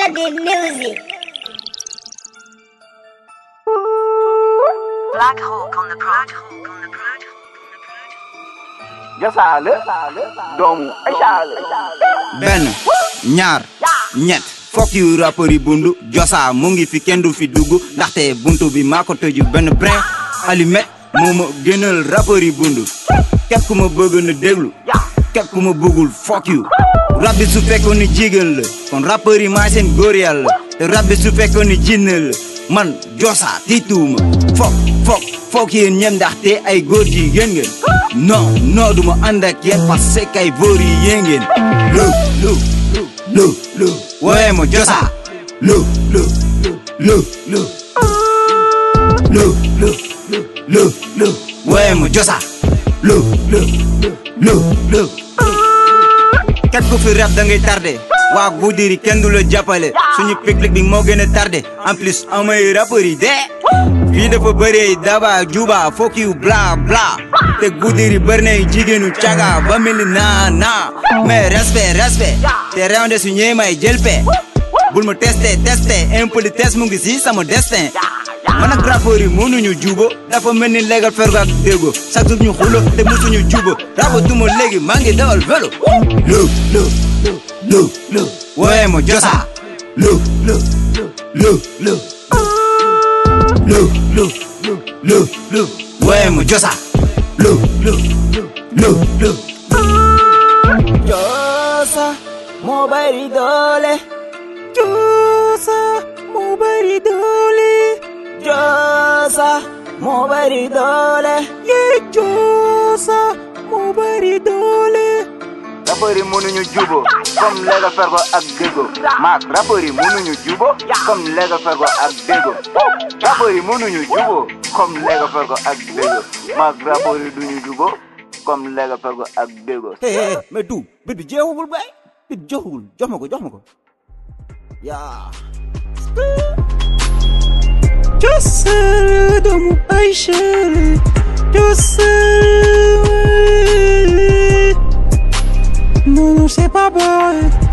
Melody Music. Black Hawk on the prod. jasaale doomu Aïcha benn ñaar ñett fokk yu rappeur yi bundu josa mu ngi fi kenn du fi dugg ndaxte buntu bi maa ko tëju benn brin alimet moo ma gënal rappeur yi bundu képp ku ma bëgg na déglu képp ku ma bëggul fokk yu rab bi su fekkoon ni jigéen la kon rappeur yi maa seen góor yàlla te rab bi su fekkoon ni jinne la man josa tiituuma fokk fokk fokk yéen ñem ndaxte ay góor jigéen ngeen non non duma ànd ak yéen parce que ay góor yi yéen ngeen lu lu lu lu wooye ma josa lu lu lu lu lu lu lu lu wooye ma josa lu lu lu lu kat ku fi rap da ngay tardé waa Goudiri kenn du la jàppale suñu public bi moo gën a tardé en plus amay rappeurs yi dee fii dafa bëree daba juba fokk yu bla bla te Goudiri bëri na jigéenu caga ba mel ni naa naa mais respect respect te rewnde su ñëwee may jël pe bul ma testé testé impolitesse mu ngi si sama destin man ak rappeurs yi mënuñu jubo dafa mel ni légal fergo ak dégo chaque jour ñu xulo te musuñu jubo rabo duma léegi maa ngi dawal vélo lu lu lu lu wooye ma josa lu lu lu lu lu lu lu lu wooye ma josa lu lu lu lu josa moo bari doole josa moo bari doole josa moo bari doole yee josa moo bari doole rappeur yi mënuñu jubo comme Lega Fergo ak Déggo maak rappeur yi mënuñu jubo comme Lega Fergo ak Déggo rappeur yi mënuñu jubo comme Lega Fergo ak Déggo maak rappeur yi duñu jubo comme Lega Fergo ak Déggo hey hey mais du bit bi jeexagul bay bit bi jeexagul jox ma ko jox ma ko yaa Josa doomu Aïcha Josa non non c'est pas bon